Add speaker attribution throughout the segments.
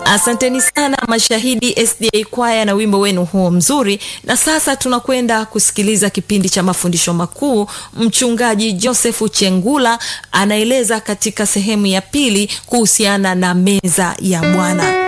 Speaker 1: asanteni sana mashahidi sda kwaya na wimbo wenu huo mzuri na sasa tunakwenda kusikiliza kipindi cha mafundisho makuu mchungaji josefu chengula anaeleza katika sehemu ya pili kuhusiana na meza ya bwana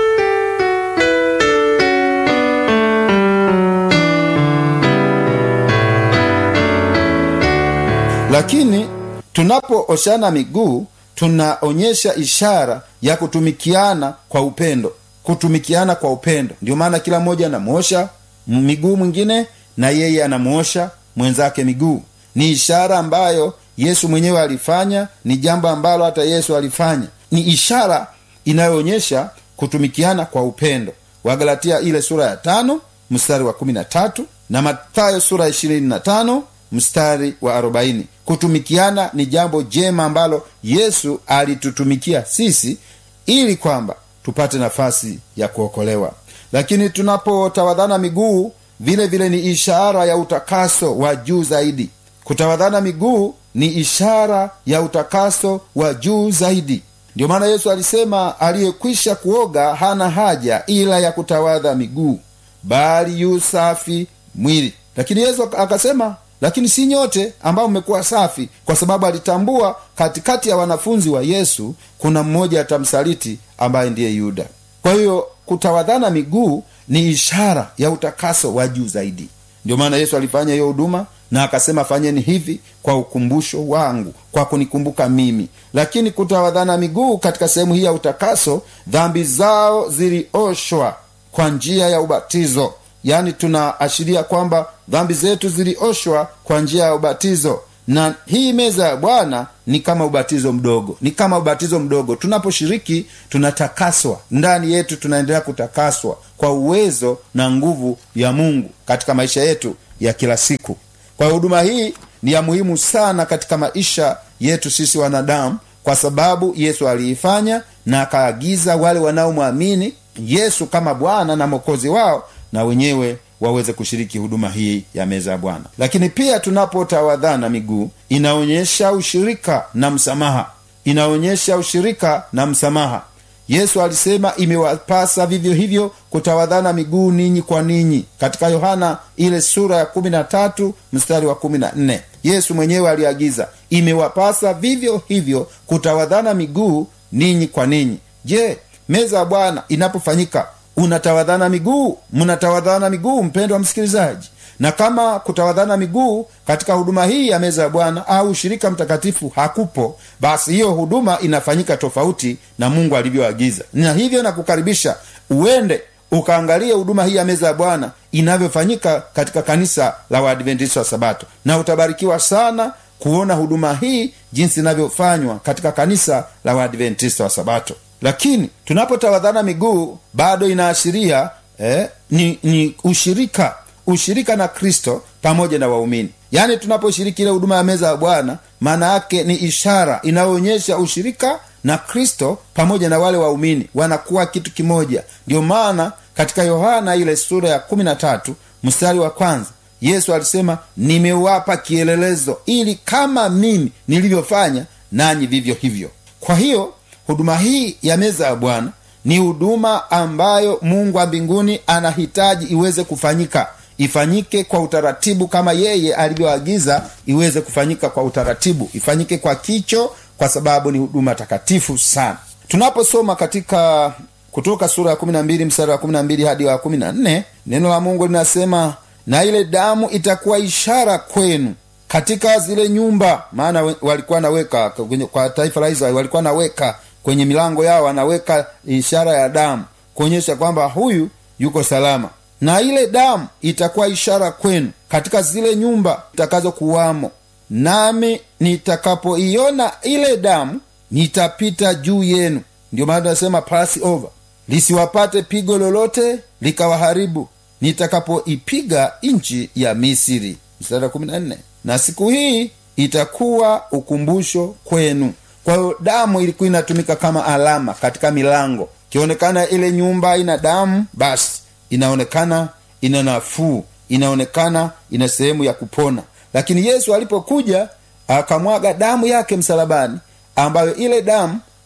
Speaker 2: lakini tunapooshana miguu tunaonyesha ishara ya kutumikiana kwa upendo kutumikiana kwa upendo ndio maana kila mmoja anamwosha miguu mwingine na yeye anamwosha mwenzake miguu ni ishara ambayo yesu mwenyewe alifanya ni jambo ambalo hata yesu alifanya ni ishara inayoonyesha kutumikiana kwa upendo wagalatia ile sura ya tano mstari wa kumi na tatu na mathayo sura ya ishirini na tano mstari wa arobaini kutumikiana ni jambo jema ambalo yesu alitutumikia sisi ili kwamba tupate nafasi ya kuokolewa lakini tunapotawadhana miguu vile vile ni ishara ya utakaso wa juu zaidi kutawadhana miguu ni ishara ya utakaso wa juu zaidi ndio maana yesu alisema aliyekwisha kuoga hana haja ila ya kutawadha miguu bali yu safi mwili lakini yesu akasema lakini si nyote ambao mmekuwa safi kwa sababu alitambua katikati ya wanafunzi wa yesu kuna mmoja atamsaliti ambaye ndiye yuda kwa hiyo kutawadhana miguu ni ishara ya utakaso wa juu zaidi ndio maana yesu alifanya hiyo huduma na akasema fanyeni hivi kwa ukumbusho wangu kwa kunikumbuka mimi lakini kutawadhana miguu katika sehemu hii ya utakaso dhambi zao zilioshwa kwa njia ya ubatizo yaani tunaashiria kwamba dhambi zetu zilioshwa kwa njia ya ubatizo na hii meza ya bwana ni kama ubatizo mdogo ni kama ubatizo mdogo tunaposhiriki tunatakaswa ndani yetu tunaendelea kutakaswa kwa uwezo na nguvu ya mungu katika maisha yetu ya kila siku kwa huduma hii ni ya muhimu sana katika maisha yetu sisi wanadamu kwa sababu yesu aliifanya na akaagiza wale wanaomwamini yesu kama bwana na mwokozi wao na wenyewe waweze kushiriki huduma hii ya meza ya bwana lakini pia tunapotawadhana miguu inaonyesha ushirika na msamaha inaonyesha ushirika na msamaha yesu alisema imewapasa vivyo hivyo kutawadhana miguu ninyi kwa ninyi katika yohana ile sura ya kumi na tatu mstari wa kumi na nne yesu mwenyewe aliagiza imewapasa vivyo hivyo kutawadhana miguu ninyi kwa ninyi je meza ya bwana inapofanyika unatawadhana miguu mnatawadhana miguu mpendwa msikilizaji na kama kutawadhana miguu katika huduma hii ya meza ya bwana au ushirika mtakatifu hakupo basi hiyo huduma inafanyika tofauti na mungu alivyoagiza na hivyo nakukaribisha uende ukaangalie huduma hii ya meza ya bwana inavyofanyika katika kanisa la waadventista wa sabato na utabarikiwa sana kuona huduma hii jinsi inavyofanywa katika kanisa la waadventista wa sabato lakini tunapotawadhana miguu bado inaashiria eh, ni, ni ushirika ushirika na kristo pamoja na waumini yaani tunaposhiriki ile huduma ya meza ya bwana maana yake ni ishara inayoonyesha ushirika na kristo pamoja na wale waumini wanakuwa kitu kimoja ndio maana katika yohana ile sura ya kumi na tatu mstari wa kwanza yesu alisema nimewapa kielelezo ili kama mimi nilivyofanya nanyi vivyo hivyo kwa hiyo huduma hii ya meza ya bwana ni huduma ambayo mungu wa mbinguni anahitaji iweze kufanyika ifanyike kwa utaratibu kama yeye alivyoagiza iweze kufanyika kwa utaratibu ifanyike kwa kicho kwa sababu ni huduma takatifu sana tunaposoma katika kutoka sura ya 12 mstari wa 12 hadi wa 14 neno la mungu linasema na ile damu itakuwa ishara kwenu katika zile nyumba maana walikuwa naweka kwa taifa la israeli walikuwa naweka kwenye milango yao anaweka ishara ya damu kuonyesha kwamba huyu yuko salama na ile damu itakuwa ishara kwenu katika zile nyumba itakazokuwamo nami nitakapoiona ile damu nitapita juu yenu ndio maana tunasema pass over lisiwapate pigo lolote likawaharibu nitakapoipiga nchi ya misiri mstari kumi na nne na siku hii itakuwa ukumbusho kwenu kwa hiyo damu ilikuwa inatumika kama alama katika milango ikionekana ile nyumba ina damu basi inaonekana ina nafuu inaonekana ina sehemu ya kupona lakini yesu alipokuja akamwaga damu yake msalabani ambayo ile damu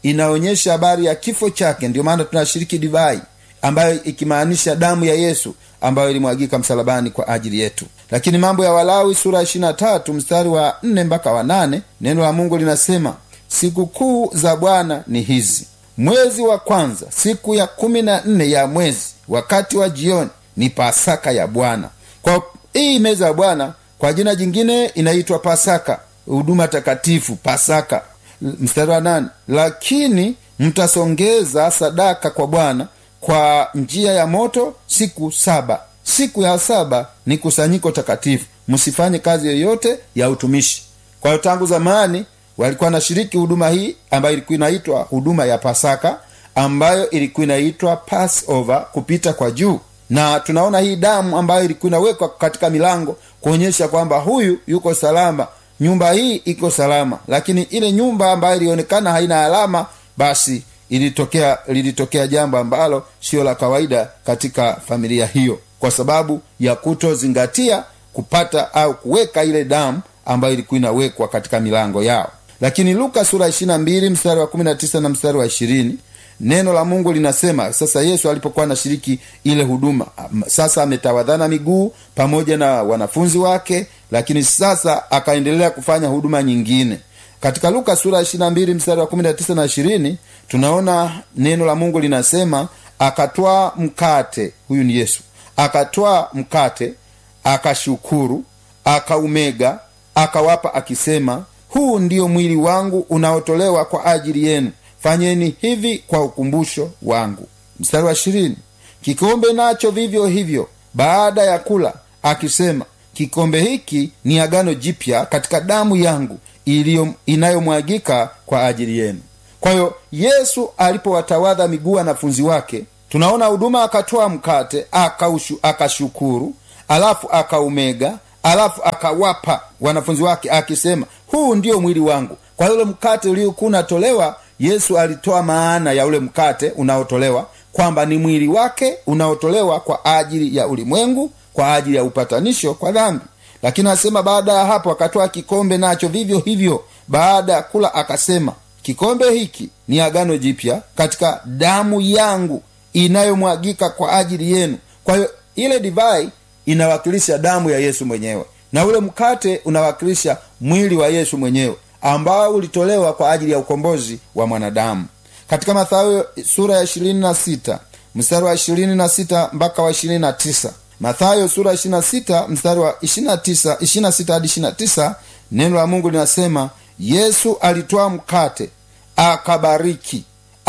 Speaker 2: inaonyesha habari ya kifo chake ndio maana tunashiriki divai ambayo ikimaanisha damu ya yesu ambayo ilimwagika msalabani kwa ajili yetu lakini mambo ya walawi sura ya tatu mstari wa nne mpaka wa nane neno la mungu linasema sikukuu za bwana ni hizi mwezi wa kwanza siku ya kumi na nne ya mwezi wakati wa jioni ni pasaka ya bwana kwa hii meza ya bwana kwa jina jingine inaitwa pasaka huduma takatifu pasaka mstari wa nane lakini mtasongeza sadaka kwa bwana kwa njia ya moto siku saba siku ya saba ni kusanyiko takatifu msifanye kazi yoyote ya utumishi kwa hiyo tangu zamani walikuwa nashiriki huduma hii ambayo ilikuwa inaitwa huduma ya pasaka ambayo ilikuwa inaitwa passover kupita kwa juu na tunaona hii damu ambayo ilikuwa inawekwa katika milango kuonyesha kwamba huyu yuko salama nyumba hii iko salama lakini ile nyumba ambayo ilionekana haina alama basi ilitokea lilitokea jambo ambalo sio la kawaida katika familia hiyo kwa sababu ya kutozingatia kupata au kuweka ile damu ambayo ilikuwa inawekwa katika milango yao lakini luka sura 22 mstari wa 19 na mstari wa 20 neno la mungu linasema sasa yesu alipokuwa anashiriki ile huduma sasa ametawadhana miguu pamoja na wanafunzi wake lakini sasa akaendelea kufanya huduma nyingine katika luka sura 22 mstari wa 19 na 20 tunaona neno la mungu linasema akatwaa mkate huyu ni yesu akatwaa mkate akashukuru akaumega akawapa akisema huu ndiyo mwili wangu unaotolewa kwa ajili yenu fanyeni hivi kwa ukumbusho wangu mstari wa ishirini kikombe nacho vivyo hivyo baada ya kula akisema kikombe hiki ni agano jipya katika damu yangu iliyo inayomwagika kwa ajili yenu kwa hiyo yesu alipowatawadha miguu wanafunzi wake tunaona huduma akatoa mkate akaushu, akashukuru alafu akaumega alafu akawapa wanafunzi wake akisema huu ndio mwili wangu kwa ule mkate uliokuwa unatolewa yesu alitoa maana ya ule mkate unaotolewa kwamba ni mwili wake unaotolewa kwa ajili ya ulimwengu kwa ajili ya upatanisho kwa dhambi lakini asema baada ya hapo akatoa kikombe nacho vivyo hivyo baada ya kula akasema kikombe hiki ni agano jipya katika damu yangu inayomwagika kwa ajili yenu kwa hiyo ile divai inawakilisha damu ya yesu mwenyewe na ule mkate unawakilisha mwili wa yesu mwenyewe ambao ulitolewa kwa ajili ya ukombozi wa mwanadamu katika mathayo sura ya ishirini na sita mstari wa ishirini na sita mpaka wa ishirini na tisa mathayo sura ishiri na sita mstari wa ishiri na tisa ishiri na sita hadi ishiri na tisa neno la mungu linasema yesu alitwaa mkate akabariki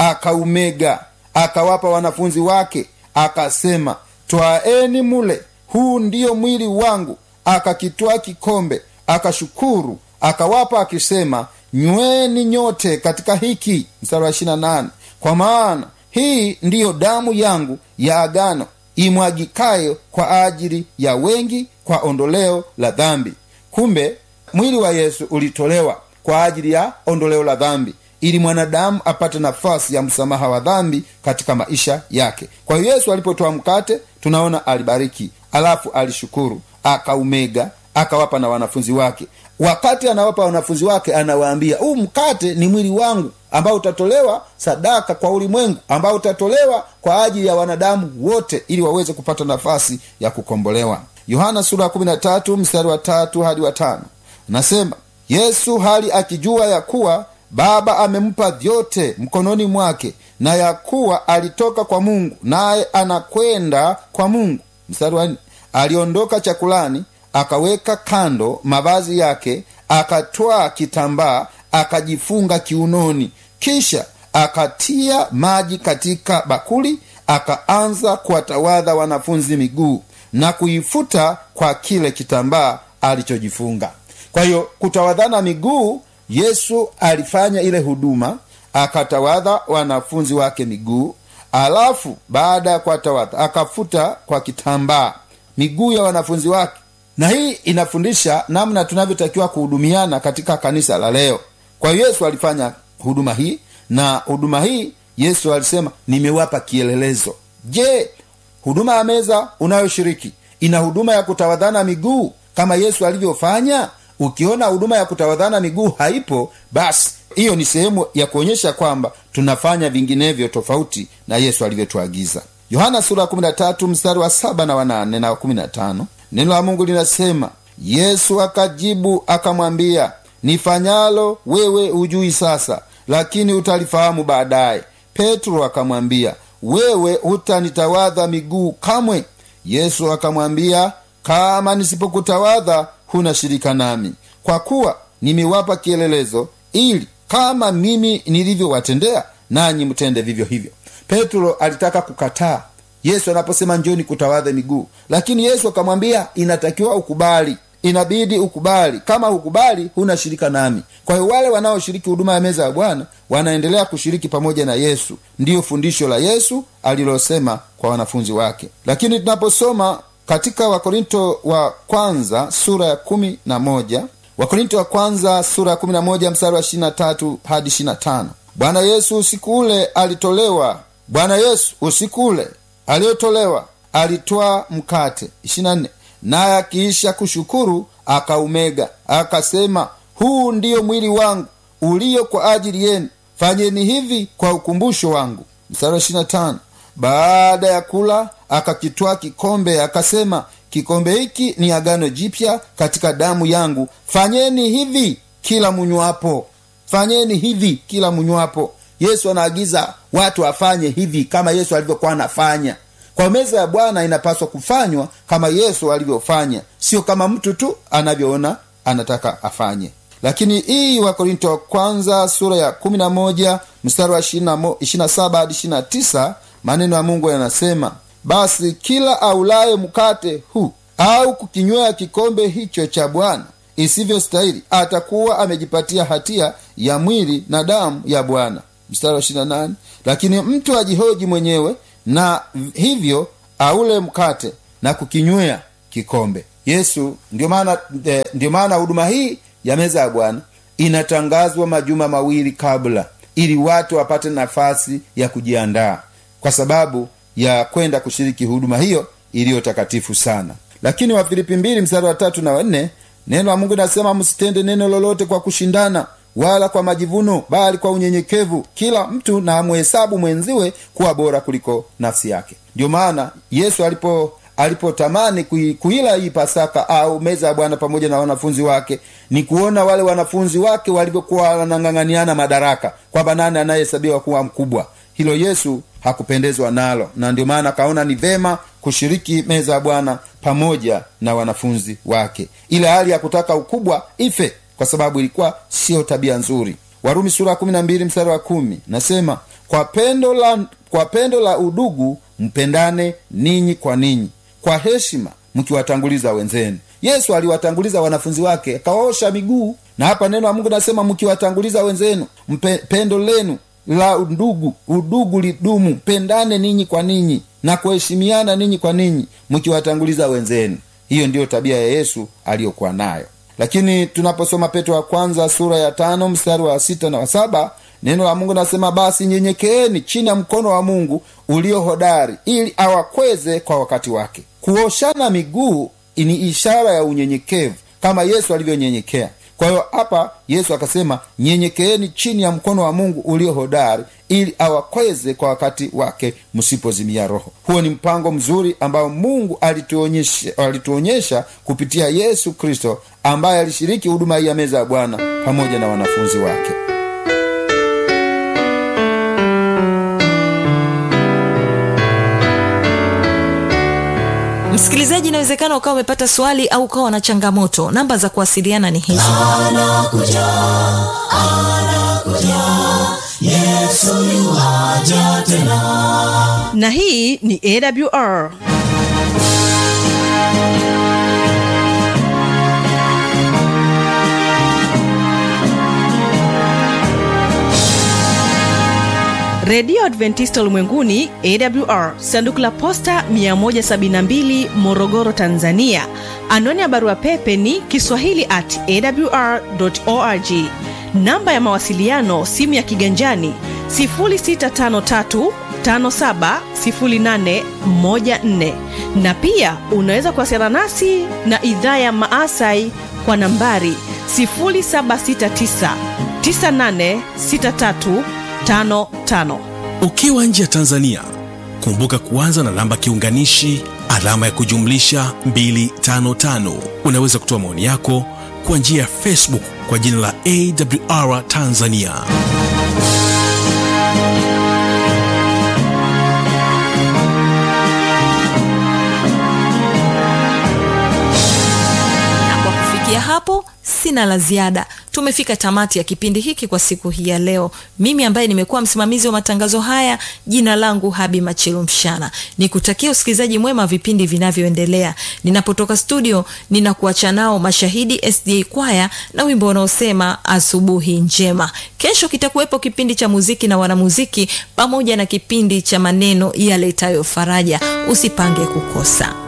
Speaker 2: akaumega akawapa wanafunzi wake akasema twaeni mule huu ndiyo mwili wangu akakitwaa kikombe akashukuru akawapa akisema nyweni nyote katika hiki mstari wa ishirina nane kwa maana hii ndiyo damu yangu ya agano imwagikayo kwa ajili ya wengi kwa ondoleo la dhambi kumbe mwili wa yesu ulitolewa kwa ajili ya ondoleo la dhambi ili mwanadamu apate nafasi ya msamaha wa dhambi katika maisha yake kwa hiyo yesu alipotoa mkate tunaona alibariki alafu alishukuru akaumega akawapa na wanafunzi wake wakati anawapa wanafunzi wake anawaambia huu mkate ni mwili wangu ambao utatolewa sadaka kwa ulimwengu ambao utatolewa kwa ajili ya wanadamu wote ili waweze kupata nafasi ya kukombolewa yohana sura ya 13 mstari wa tatu hadi wa tano nasema yesu hali akijua ya kuwa baba amempa vyote mkononi mwake na ya kuwa alitoka kwa mungu naye anakwenda kwa mungu mstari wa nne aliondoka chakulani akaweka kando mavazi yake akatwaa kitambaa akajifunga kiunoni kisha akatia maji katika bakuli akaanza kuwatawadha wanafunzi miguu na kuifuta kwa kile kitambaa alichojifunga kwa hiyo kutawadhana miguu yesu alifanya ile huduma akatawadha wanafunzi wake miguu alafu baada ya kuwatawadha akafuta kwa kitambaa miguu ya wanafunzi wake na hii inafundisha namna tunavyotakiwa kuhudumiana katika kanisa la leo kwa hiyo yesu alifanya huduma hii na huduma hii yesu alisema nimewapa kielelezo je huduma ya meza unayoshiriki ina huduma ya kutawadhana miguu kama yesu alivyofanya ukiona huduma ya kutawadhana miguu haipo basi hiyo ni sehemu ya kuonyesha kwamba tunafanya vinginevyo tofauti na yesu alivyotuagiza yohana sura ya 13 mstari wa 7 na wa 8 na wa 15 neno la mungu linasema yesu akajibu akamwambia nifanyalo wewe hujui sasa lakini utalifahamu baadaye petro akamwambia wewe hutanitawadha miguu kamwe yesu akamwambia kama nisipokutawadha huna shirika nami kwa kuwa nimewapa kielelezo ili kama mimi nilivyowatendea nanyi mtende vivyo hivyo petro alitaka kukataa yesu anaposema njoni kutawadha miguu lakini yesu akamwambia inatakiwa ukubali inabidi ukubali kama hukubali huna shirika nami kwa hiyo wale wanaoshiriki huduma ya meza ya bwana wanaendelea kushiriki pamoja na yesu ndiyo fundisho la yesu alilosema kwa wanafunzi wake lakini tunaposoma katika wakorinto wa kwanza sura ya kumi na moja wakorinto wa kwanza sura ya kumi na moja mstari wa ishirina tatu hadi ishirina tano bwana yesu usiku ule alitolewa bwana yesu usiku ule aliyotolewa alitwaa mkate ishirina nne naye akiisha kushukuru akaumega akasema huu ndiyo mwili wangu ulio kwa ajili yenu fanyeni hivi kwa ukumbusho wangu mstari wa ishirina tano baada ya kula akakitwaa kikombe akasema kikombe hiki ni agano jipya katika damu yangu fanyeni hivi kila munywapo fanyeni hivi kila munywapo yesu anaagiza watu afanye hivi kama yesu alivyokuwa anafanya kwa meza ya bwana inapaswa kufanywa kama yesu alivyofanya sio kama mtu tu anavyoona anataka afanye lakini hii wakorinto wa kwanza sura ya 11 mstari wa 27 hadi 29 maneno ya mungu yanasema basi kila aulaye mkate huu au kukinywea kikombe hicho cha bwana isivyostahili atakuwa amejipatia hatia ya mwili na damu ya bwana mstari wa 28 lakini mtu ajihoji mwenyewe na hivyo aule mkate na kukinywea kikombe yesu ndio maana eh, ndio maana huduma hii ya meza ya bwana inatangazwa majuma mawili kabla ili watu wapate nafasi ya kujiandaa kwa sababu ya kwenda kushiriki huduma hiyo iliyo takatifu sana lakini wafilipi mbili mstari wa tatu na wanne neno la mungu linasema msitende neno lolote kwa kushindana wala kwa majivuno bali kwa unyenyekevu kila mtu na amhesabu mwenziwe kuwa bora kuliko nafsi yake ndio maana yesu alipo alipotamani kui, kuila hii pasaka au meza ya bwana pamoja na wanafunzi wake ni kuona wale wanafunzi wake walivyokuwa wanang'ang'aniana madaraka kwamba nani anayehesabiwa kuwa mkubwa hilo yesu hakupendezwa nalo na ndio maana akaona ni vema kushiriki meza ya bwana pamoja na wanafunzi wake ile hali ya kutaka ukubwa ife kwa sababu ilikuwa siyo tabia nzuri warumi sura kumi na mbili mstari wa kumi nasema kwa pendo la kwa pendo la udugu mpendane ninyi kwa ninyi kwa heshima mkiwatanguliza wenzenu yesu aliwatanguliza wanafunzi wake akawaosha miguu na hapa neno la mungu nasema mkiwatanguliza wenzenu mpe, pendo lenu la ndugu udugu lidumu pendane ninyi kwa ninyi na kuheshimiana ninyi kwa ninyi mkiwatanguliza wenzenu hiyo ndiyo tabia ya yesu aliyokuwa nayo lakini tunaposoma petro wa kwanza sura ya tano mstari wa sita na wa saba neno la mungu nasema basi nyenyekeeni chini ya mkono wa mungu ulio hodari ili awakweze kwa wakati wake kuoshana miguu ni ishara ya unyenyekevu kama yesu alivyonyenyekea kwa hiyo hapa yesu akasema nyenyekeeni chini ya mkono wa mungu ulio hodari ili awakweze kwa wakati wake msipozimia roho huo ni mpango mzuri ambao mungu alituonyesha, alituonyesha kupitia yesu kristo ambaye alishiriki huduma hii ya meza ya bwana pamoja na wanafunzi wake
Speaker 1: msikilizaji inawezekana ukawa umepata swali au ukawa na changamoto namba za kuwasiliana ni hizi
Speaker 3: anakuja anakuja yesu yuwaja tena
Speaker 4: na hii ni awr redio adventista ulimwenguni awr sanduku la posta 172 morogoro tanzania anwani ya barua pepe ni kiswahili at awr org namba ya mawasiliano simu ya kiganjani 653 570814 na pia unaweza kuwasiliana nasi na idhaa ya maasai kwa nambari 769 986355
Speaker 5: ukiwa nje ya tanzania kumbuka kuanza na namba kiunganishi alama ya kujumlisha 255 unaweza kutoa maoni yako kwa njia ya facebook kwa jina la awr tanzania
Speaker 1: na kwa kufikia hapo sina la ziada tumefika tamati ya kipindi hiki kwa siku hii ya leo mimi ambaye nimekuwa msimamizi wa matangazo haya jina langu habi machilu mshana nikutakia usikilizaji mwema wa vipindi vinavyoendelea ninapotoka studio ninakuacha nao mashahidi sda kwaya na wimbo unaosema asubuhi njema kesho kitakuwepo kipindi cha muziki na wanamuziki pamoja na kipindi cha maneno yaletayo faraja usipange kukosa